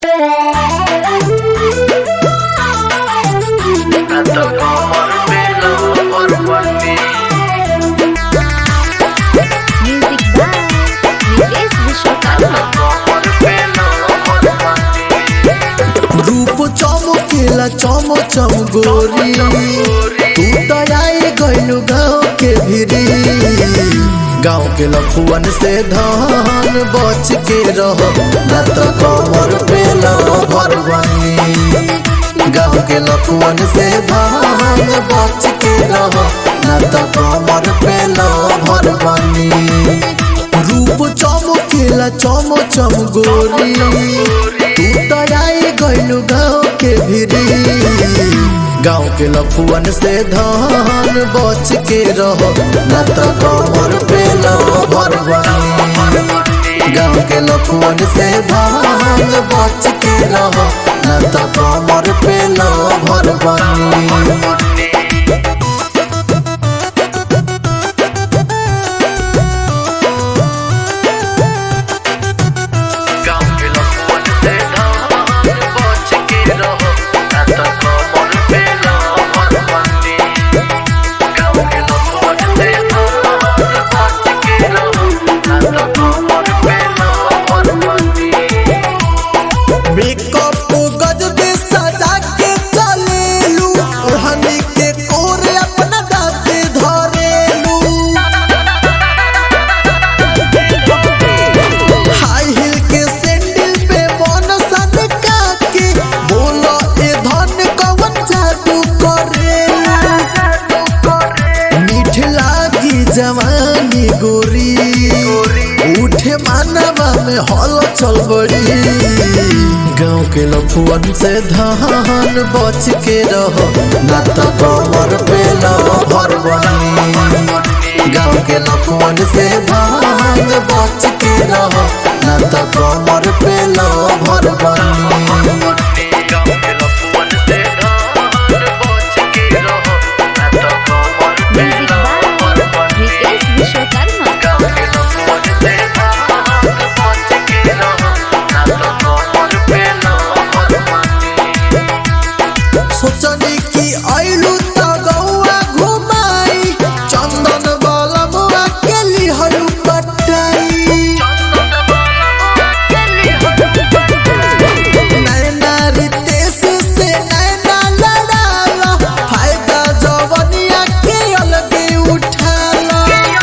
Music by Vikesh Vishwakarma. रूप चमकेला चम चम गोरी तू तो आई गइलू गाँव के भिरी गाँव के लफुअन से धान बच के रह न तो कमर पे भरवानी गाँव के लफुअन से धान बच के रह न तो कमर पे भरवानी रूप चमकेला चम चम गोरी तू तो आई गइलू गाँव के भिरी गाँव के लफुअन से धान बच के रह न तो कमर पे भरवानी गाँव के लफुअन से धान बच के रह न तो कमर पे भरवानी मेकअप को गजबे सजा के चलेलू ओढ़नी के कोरे अपना दाते धरेलू हाई हिल के सैंडल पे मन सन के बोलो ए धन कवन जादू करेलू मीठ लागी जवानी गोरी उठे मानवा में हल चल बड़ी गाँव के लफुअन से धान बच के रह न तो कमर पे भरवानी गाँव के लफुअन से धान बच के रह न तो कमर पे भरवानी Music by Vikesh Vishwakarma. सोचनी की आइलू त गौआ घुमाई चंदन वाला मुआ के लिहलू पटाई नैना रितेश से नैना लड़ाला फायदा जवनिया के अलगे उठाला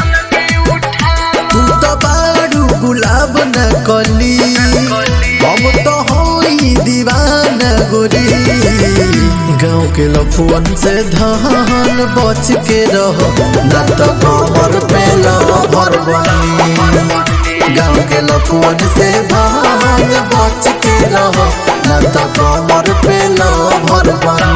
तू तो बारू गुलाब न कली हम तो होई दीवाना गोरी गाँव के लफुअन से धान बच के रह न तो कमर पे भरवानी गाँव के लफुअन से धान बच के रह न तो कमर पे भरवानी